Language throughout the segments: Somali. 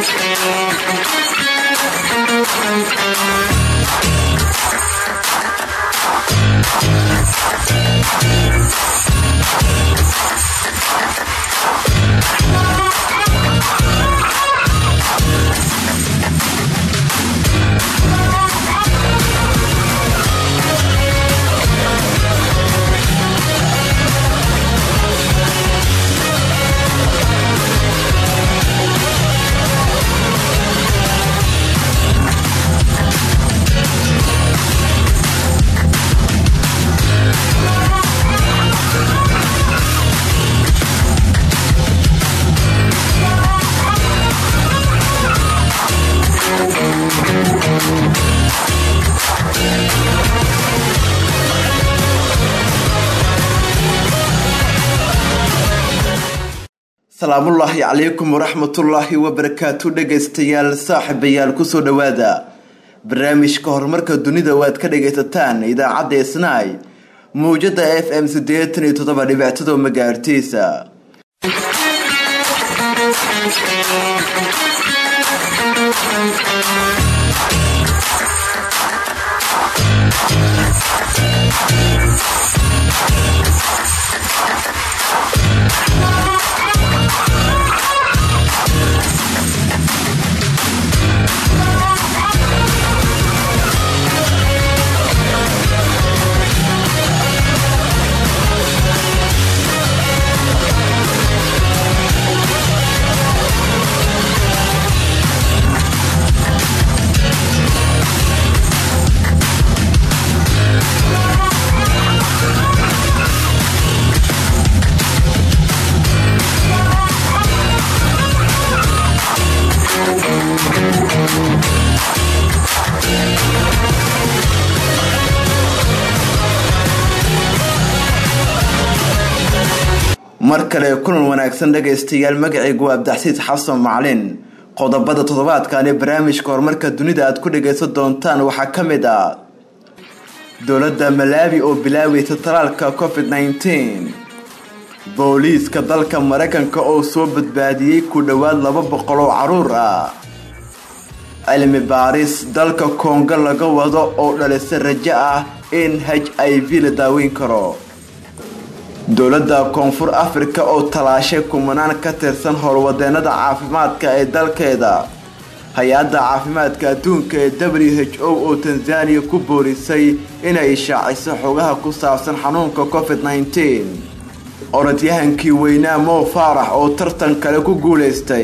salaamullaahi calaykum waraxmatullaahi wabarakaatu dhegaystayaal saaxiibayaal kusoo dhowaada barnaamijka horumarka dunida waad ka dhagaysataan idaacadda isnaay mawjada f m siddeetan iyo toddoba dhibictado magaartiisa mar kale kulan wanaagsan dhagaystayaal magacaygu waa abdaxsiid xasan macalin qodobada toddobaadkani barnaamijka horumarka dunida aad ku dhagaysan doontaan waxaa ka mid ah dowladda malaawi oo bilaaweysa talaalka covid nneteen booliiska dalka maraykanka oo soo badbaadiyey ku dhowaad laba boqol oo caruur ah cilmi baaris dalka koongo laga wado oo dhalisa rajo ah in h i v la daaweyn karo dowladda koonfur afrika oo talaashay kumanaan ka tirsan howlwadeenada caafimaadka ee dalkeeda hay-adda caafimaadka adduunka ee w h o oo tanzaniya ku boorisay inay ishaaciso xogaha ku saabsan xanuunka covid nneteen orodyahankii weynaa mow faarax oo tartan kale ku guulaystay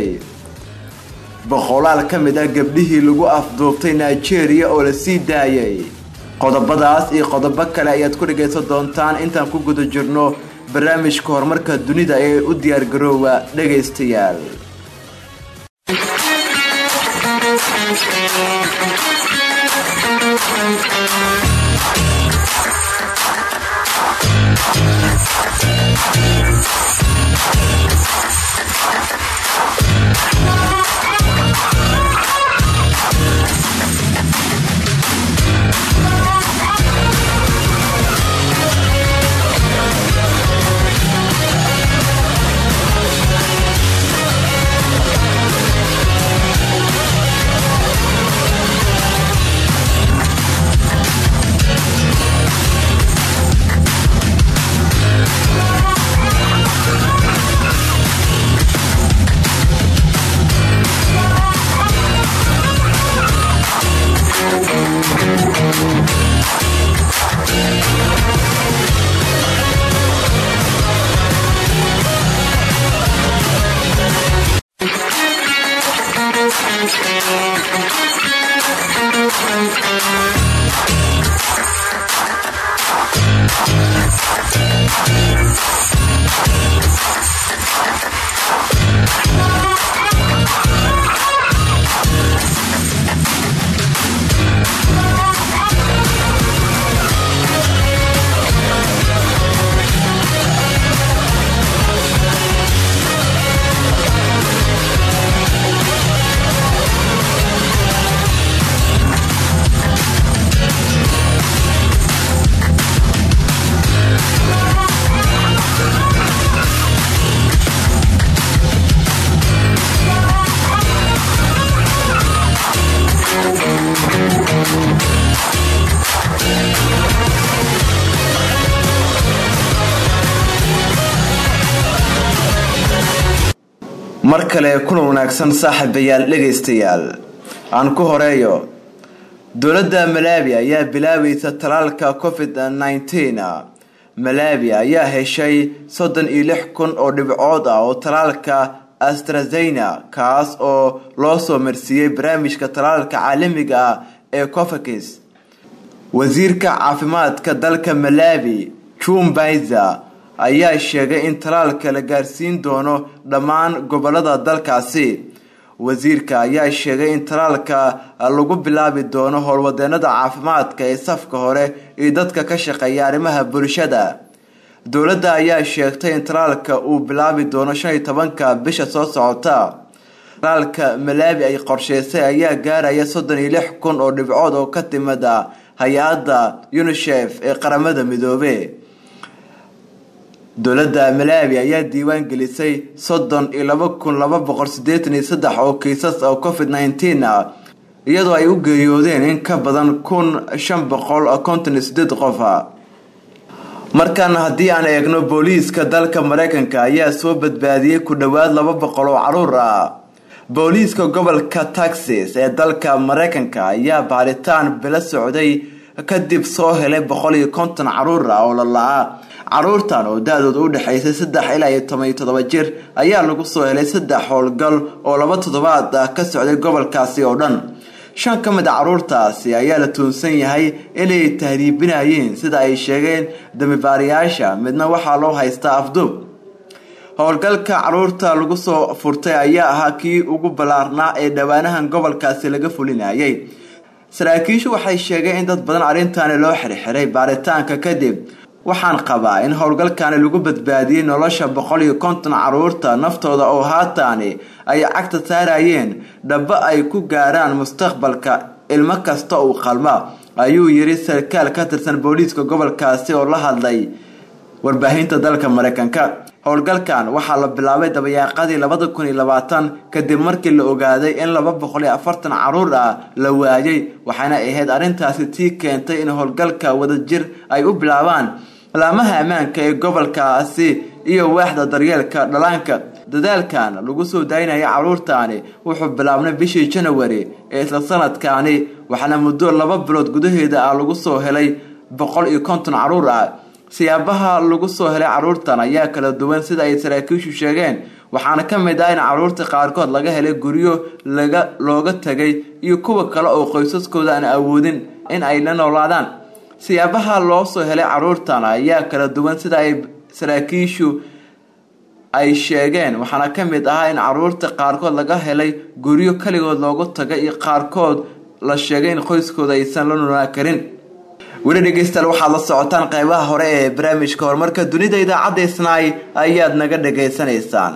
boqolaal ka mid ah gabdhihii lagu afduubtay nigeria oo la sii daayay qodobadaas iyo qodobo kale ayaad ku dhagaysan doontaan intaan ku guda jirno barnaamijka horumarka dunida ee u diyaargaroowa dhagaystayaal mar kale kulan wanaagsan saaxiibayaal dhegaystayaal aan ku horeeyo dowladda malaawi ayaa bilaabaysa talaalka covid nneteen malaawi ayaa heshay soddon iyo lix kun oo dhibcood ah oo talaalka astrazena kaas oo loo soo marsiiyey barnaamijka talaalka caalamiga ah ee cofakis wasiirka caafimaadka dalka malaawi jumbayza ayaa sheegay in talaalka la gaarsiin doono dhammaan gobolada dalkaasi wasiirka ayaa sheegay in talaalka lagu bilaabi doono howlwadeenada caafimaadka ee safka hore iyo dadka ka shaqeeya arrimaha bulshada dowladda ayaa sheegtay in talaalka uu bilaabi doono shan iyo tobanka bisha soo socota talaalka malaawi ay qorsheysay ayaa gaaraya soddon iyo lix kun oo dhibcood oo ka timida hay-adda unisef ee qaramada midoobe dowladda malaawi ayaa diiwaan gelisay soddon iyo laba kun laba boqol sideetan iyo saddex oo kiisas oo covid nneteen ah iyadoo ay u geeriyoodeen in ka badan kun shan boqol konton iyo sideed qof ah markaana haddii aan eegno booliiska dalka mareykanka ayaa soo badbaadiyey ku dhowaad laba boqol oo caruur ah booliiska gobolka texas ee dalka mareykanka ayaa baaritaan bilo socday kadib soo helay boqol iyo konton caruur ah oo lala-a caruurtan oo da-dooda u dhexaysay saddex ilaa iyo toban iyo toddoba jir ayaa lagu soo helay saddex howlgal oo laba toddobaad ah ka socday gobolkaasi oo dhan shan ka mid a caruurtaasi ayaa la tuunsan yahay inay tahriibinayeen sida ay sheegeen damibaarayaasha midna waxaa loo haystaa afduub howlgalka caruurta lagu soo furtay ayaa ahaa kii ugu ballaarnaa ee dhowaanahan gobolkaasi laga fulinayay saraakiishu waxay sheegeen in dad badan arrintaani loo xirxiray baaritaanka kadib waxaan qabaa in howlgalkani lagu badbaadiyey nolosha boqol iyo konton caruurta naftooda oo haataani ay cagta saarayeen dhaba ay ku gaaraan mustaqbalka ilmo kasta uu qalma ayuu yiri sarkaal ka tirsan booliiska gobolkaasi oo la hadlay warbaahinta dalka mareykanka howlgalkan waxaa la bilaabay dabayaaqadii labada kun iyo labaatan kadib markii la ogaaday in laba boqol iyo afartan caruur ah la waayay waxaana ahayd arrintaasi tii keentay in howlgalka wadajir ay u bilaabaan laamaha ammaanka ee gobolkaasi iyo waaxda daryeelka dhalaanka dadaalkan lagu soo daynaya caruurtaani wuxuu bilaabnay bishii janawari ee isla sanadkaani waxaana muddo laba bilood gudaheeda ah lagu soo helay boqol iyo konton caruur ah siyaabaha lagu soo helay caruurtan ayaa kala duwan sida ay saraakiishu sheegeen waxaana ka mid ah in caruurta qaarkood laga helay guryo laga looga tagay iyo kuwa kale oo qoysaskooda aan awoodin in ay la noolaadaan siyaabaha loo soo helay caruurtan ayaa kala duwan sida ay saraakiishu ay sheegeen waxaana ka mid ahaa in caruurta qaarkood laga helay guryo kaligood loogu tagay iyo qaarkood la sheegay in qoyskooda aysan la noolaan karin weli dhegeystayaal waxaad la socotaan qeybaha hore ee barnaamijka horumarka dunida idaacadda isnaay ayaad naga dhagaysanaysaan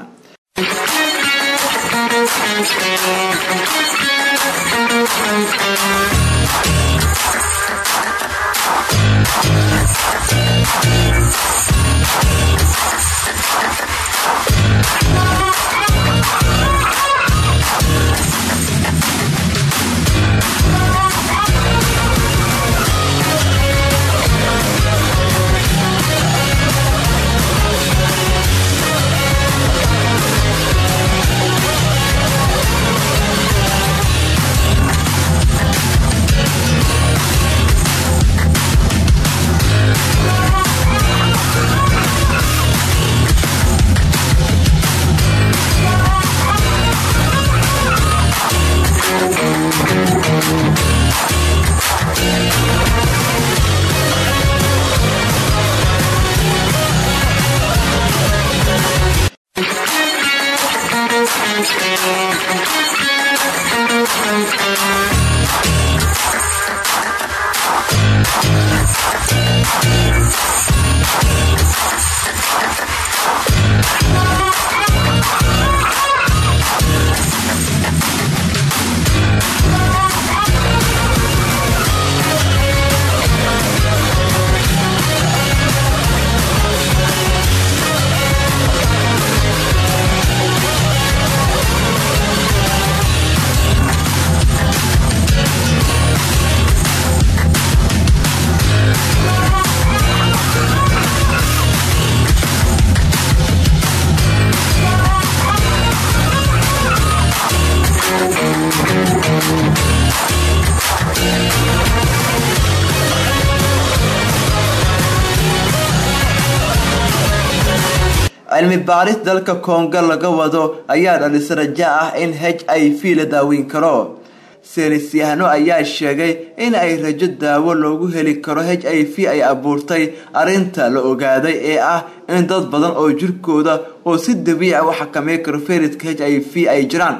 cilmi baaris dalka kongo laga wado ayaa dhalisa raja ah in h i v la daaweyn karo seelisyahano ayaa sheegay in ay rajo daawo loogu heli karo h i v ay abuurtay arrinta la ogaaday ee ah in dad badan oo jirkooda oo si dabiica u xakamey karo fayraska h i v ay jiraan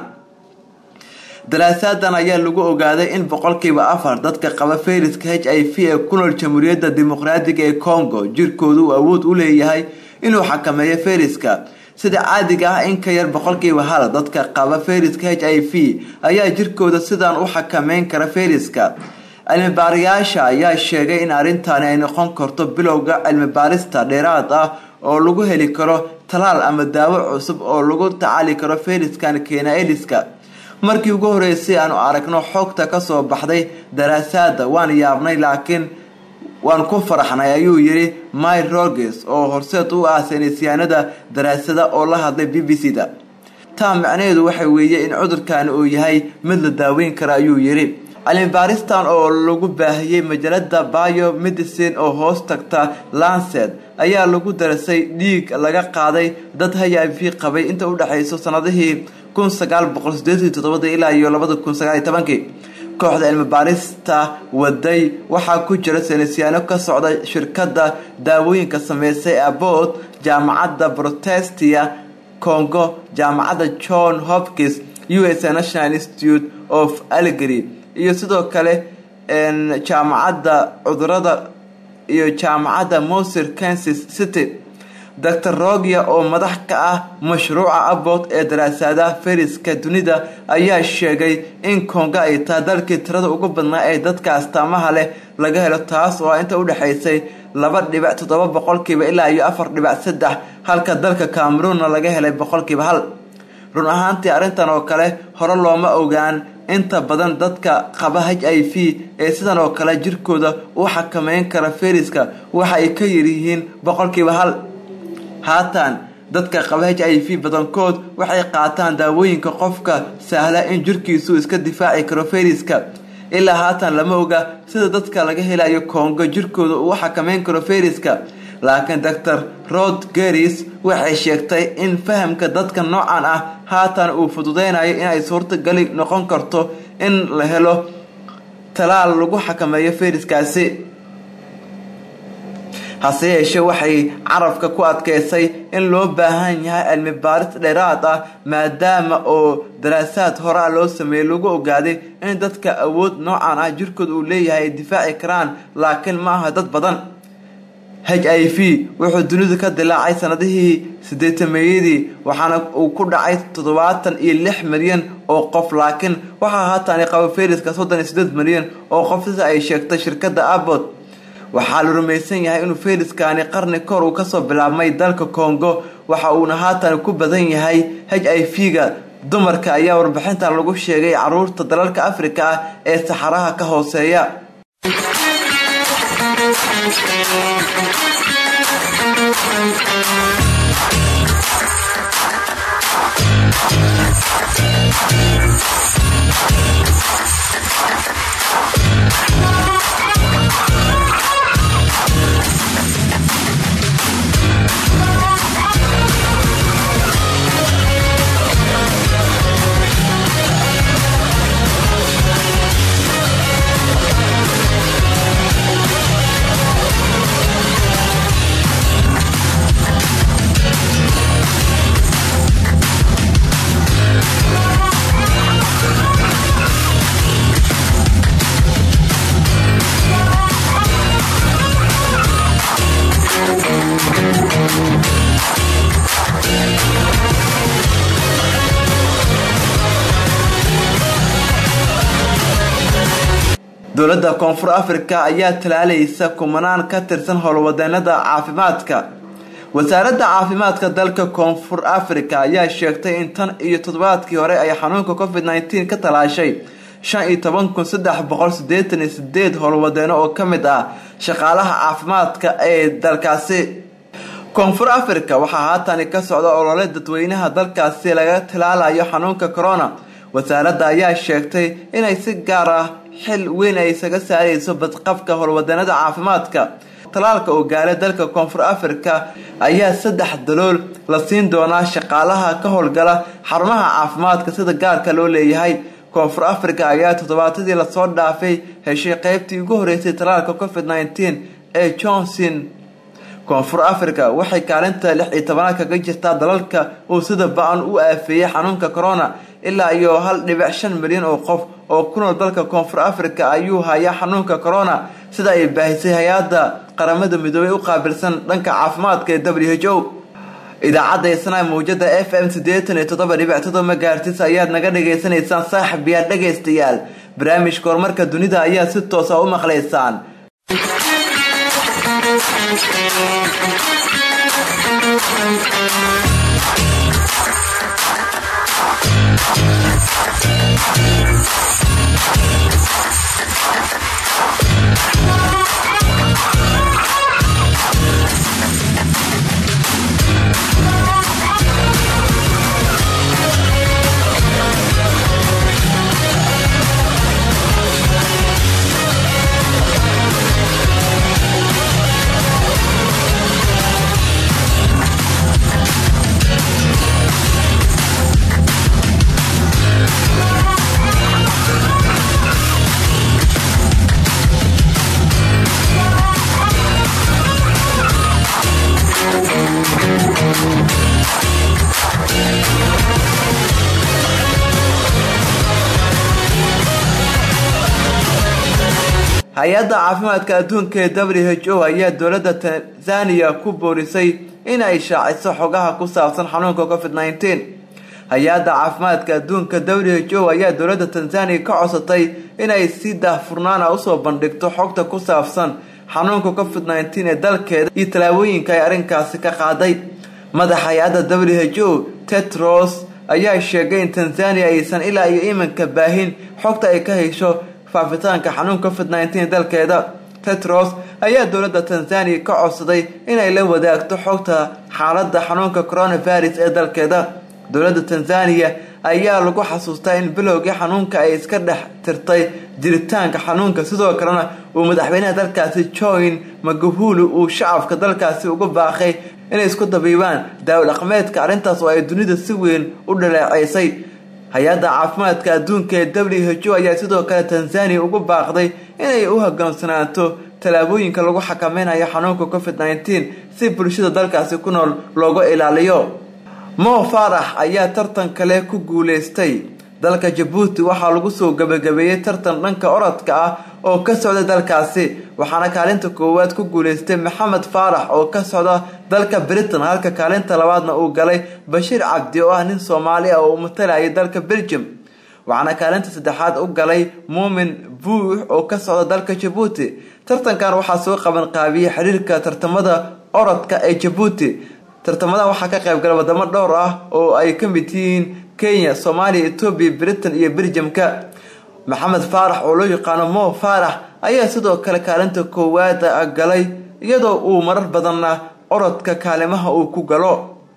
daraasadan ayaa lagu ogaaday in boqolkiiba afar dadka qaba fayraska h i v ee ku nool jamhuuriyadda dimuqraadiga ee congo jirkooda uu awood u leeyahay inuu xakameeyo fayraska sida caadiga ah in ka yar boqolkiiba hal dadka qaba fayraska h i v ayaa jirkooda sidaan u xakameyn kara fayraska cilmibaarayaasha ayaa sheegay in arrintani ay noqon karto bilowga cilmibaarista dheeraad ah oo lagu heli karo talaal ama daawo cusub oo lagu tacaali karo fayraskan keena eliska markii ugu horeysay aanu aragno xogta kasoo baxday daraasaada waan yaabnay laakiin waan ku faraxnay ayuu yiri my roges oo horseed u ah saynisyaanada daraasada oo la hadlay b b c da taa macnaheedu waxa weeye in cudurkani uu yahay mid la daaweyn kara ayuu yiri cilmibaaristan oo lagu baahiyey majalada bio medicine oo hoos tagta lancet ayaa lagu darasay dhiig laga qaaday dad h i v qabay inta udhexayso sanadihii kun sagaal boqol sideetan todobada ilaa iyo labada kun sagaal iyo tobankii kooxda cilmibaarista waday waxaa ku jira saynisyaano ka socda shirkada daawooyinka sameysay abood jaamacadda protestia congo jaamacadda john hopkins u s national institute of algery iyo sidoo kale jaamacadda cudurada iyo jaamacadda mosir kansas city doctor rogia oo madax ka ah mashruuca abood ee daraasadaha fayraska dunida ayaa sheegay in kongo ay tahay dalkii tirada ugu badnaa ee dadka astaamaha leh laga helo taas oo inta udhexaysay laba dhibic toddoba boqolkiiba ilaa iyo afar dhibic saddex halka dalka cameroonna laga helay boqolkiiba hal run ahaantii arrintan oo kale hore looma ogaan inta badan dadka qaba h i v ee sidan oo kale jirkooda u xakameyn kara fayraska waxa ay ka yaryihiin boqolkiiba hal haatan dadka qaba h i v badankood waxay qaataan daawooyinka qofka sahla in jirkiisu iska difaaci karo fayraska ilaa haatan lama oga sida dadka laga helayo kongo jirkooda uu xakameyn karo fayraska laakiin doctor rod geris waxay sheegtay in fahamka dadka noocan ah haatan uu fududeynayo inay suurtagali noqon karto in la helo talaal lagu xakameeyo fayraskaasi hase yeeshee waxay carabka ku adkeysay in loo baahan yahay cilmi baaris dheeraad ah maadaama oo daraasaad horaa loo sameeyey lagu ogaaday in dadka awood noocan ah jirkooda uu leeyahay ay difaaci karaan laakiin ma aha dad badan h i v wuxuu dunidu ka dilaacay sanadihii sideetameeyadii waxaana uu ku dhacay toddobaatan iyo lix milyan oo qof laakiin waxaa haatan qaba fayraska soddon iyo sideed milyan oo qof sida ay sheegtay shirkadda abot waxaa la rumaysan yahay inuu fayraskani qarni kor uu kasoo bilaabmay dalka congo waxa uuna haatan ku badan yahay h i v ga dumarka ayaa warbixintan lagu sheegay caruurta dalalka afrika ah ee saxaraha ka hooseeya dowladda koonfur africa ayaa talaalaysa kumanaan ka tirsan howlwadeenada caafimaadka wasaaradda caafimaadka dalka koonfur africa ayaa sheegtay in tan iyo toddobaadkii hore ay xanuunka covid nneteen ka talaashay shan iyo toban kun saddex boqol sideetan iyo sideed howlwadeeno oo ka mid ah shaqaalaha caafimaadka ee dalkaasi koonfur africa waxaa haatani ka socda olole dadweynaha dalkaasi laga talaalayo xanuunka corona wasaaradda ayaa sheegtay inay si gaar ah xil weyn ay isaga saarayso badqabka howlwadanada caafimaadka talaalka uu gaaray dalka koonfur africa ayaa saddex dalool la siin doonaa shaqaalaha ka howlgala xarumaha caafimaadka sida gaarka loo leeyahay koonfur africa ayaa toddobaatadii lasoo dhaafay heshay qeybtii ugu horeysay talaalka covid nneteen ee johnson koonfur africa waxay kaalinta lix iyo tobanaad kaga jirtaa dalalka uu sida ba-an u aafeeyey xanuunka corona ilaa iyo hal dhibic shan milyan oo qof oo ku nool dalka koonfur africa ayuu hayaa xanuunka corona sida ay baahisay hay-adda qaramada midoobey u qaabilsan dhanka caafimaadka ee w h o idaacadda isnaa mawjada f m siddeetan iyo toddoba dhibic todoba magaartis ayaad naga dhagaysanaysaan saaxib yaad dhagaystayaal barnaamijka horumarka dunida ayaa si toosa u maqlaysaan hay-adda caafimaadka adduunka ee w h o ayaa dowladda tanzaniya ku boorisay in ay shaaciso xogaha ku saabsan xanuunka covid nneteen hay-adda caafimaadka adduunka w h o ayaa dowladda tanzaniya ka codsatay inay si daahfurnaana usoo bandhigto xogta ku saabsan xanuunka covid nneteen ee dalkeeda iyo tallaabooyinka ay arrinkaasi ka qaaday madaxa hay-adda w h o tetros ayaa sheegay in tanzaniya aysan ilaa iyo iminka baahin xogta ay ka hesho faafitaanka xanuunka covid nneteen dalkeeda tetros ayaa dowladda tanzaniya ka codsaday inay la wadaagto xogta xaaladda xanuunka coronavirus ee dalkeeda dowladda tanzaniya ayaa lagu xasuustaa in bilowgii xanuunka ay iska dhex tirtay jiritaanka xanuunka sidoo kalena uu madaxweynaha dalkaasi join magufuli uu shacabka dalkaasi uga baaqay inay isku dabiibaan daawo dhaqmeedka arrintaas oo ay dunida si weyn u dhaleeceysay hay-adda caafimaadka adduunka ee w h o ayaa sidoo kale tanzaniya ugu baaqday inay u hogaansanaato tallaabooyinka lagu xakameynayo xanuunka covid nneteen si bulshada dalkaasi ku nool looga ilaaliyo mo faarax ayaa tartan kale ku guuleystay dalka jabuuti waxaa lagu soo gabagabeeyey tartan dhanka orodka ah oo ka socda dalkaasi waxaana kaalinta koowaad ku guuleystay maxamed faarax oo ka socda dalka britain halka kaalinta labaadna uu galay bashiir cabdi oo ah nin soomaali ah oo matalayay dalka belgium waxaana kaalinta saddexaad u galay muumin buux oo ka socda dalka jabuuti tartankan waxaa soo qaban qaabiyey xiriirka tartamada orodka ee jabuuti tartamadan waxaa ka qaybgala wadamo dhowr ah oo ay ka mid yihiin kenya soomaaliya etoobiya britain iyo belgiumka maxamed faarax oo loo yaqaano mo faarax ayaa sidoo kale kaalinta koowaad galay iyadoo uu marar badanna orodka kaalimaha uu ku galo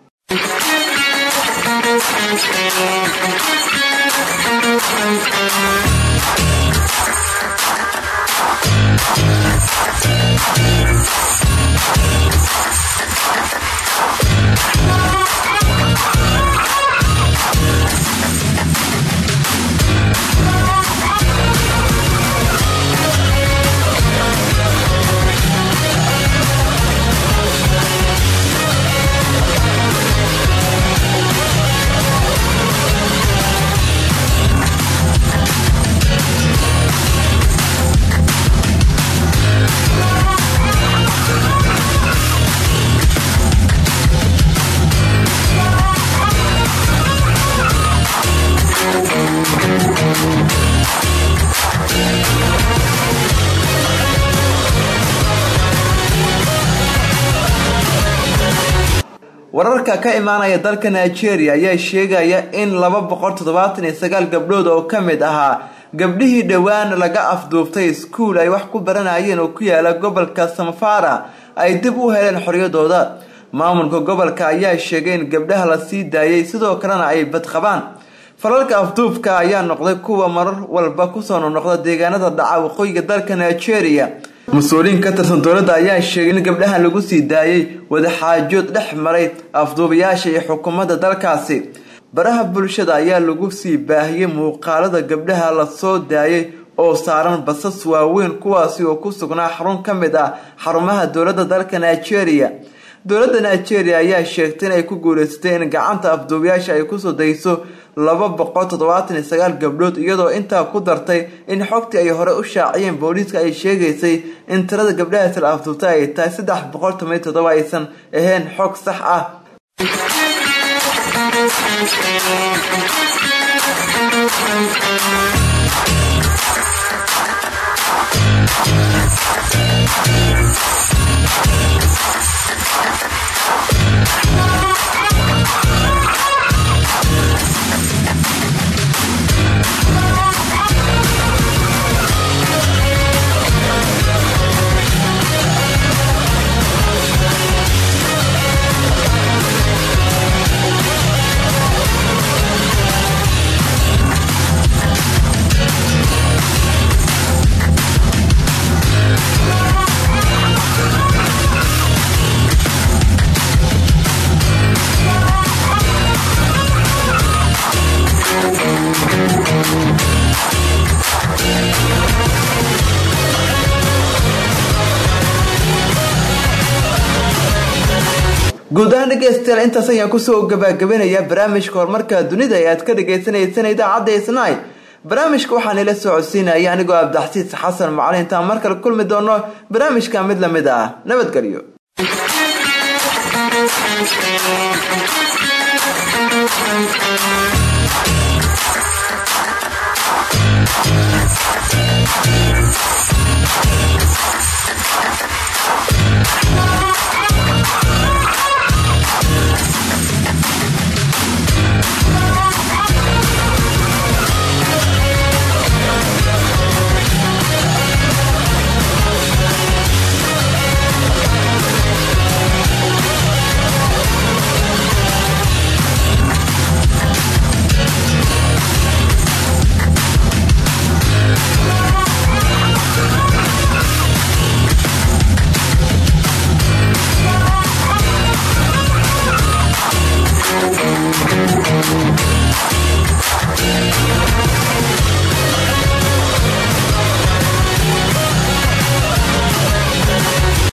wararka ka imaanaya dalka nigeria ayaa sheegaya in laba boqol toddobaatan iyo sagaal gabdhood oo ka mid ahaa gabdhihii dhowaan laga afduuftay iskuul ay wax ku baranayeen oo ku yaala gobolka samfara ay dib u heleen xoriyadooda maamulka gobolka ayaa sheegay in gabdhaha la sii daayay sidoo kalena ay badqabaan falalka afduubka ayaa noqday kuwa marar walba kusoo noqnoqda deegaanada dhaca waqooyiga dalka nigeria mas-uuliyiin ka tirsan dowladda ayaa sheegay in gabdhahan lagu sii daayey wadaxaajood dhex maray afduubayaasha iyo xukuumadda dalkaasi baraha bulshada ayaa lagu sii baahiyey muuqaalada gabdhaha la soo daayay oo saaran basas waaweyn kuwaasi oo ku sugnaa xarun ka mid ah xarumaha dowladda dalka nigeria dowladda nigeria ayaa sheegtay in ay ku guuleysatay in gacanta afduubayaasha ay kusoo dayso laba boqol toddobaatan iyo sagaal gabdhood iyadoo intaa ku dartay in xogtii ay hore u shaaciyeen booliiska ay sheegaysay in tirada gabdhahaasi la afduubtay ay tahay saddex boqol toban iyo toddoba aysan ahayn xog sax ah guud ahaan dhegeystayaal intaas ayaan kusoo gabagabanayaa barnaamijka horumarka dunida ee aad ka dhagaysanaysaan idaacadda isnay barnaamijka waxaan ila soo codsiinaya anigoo abdaxsiis xasan macalin intaan mar kale kulmi doono barnaamijka mid lamid ah nabadgelyo Thank you.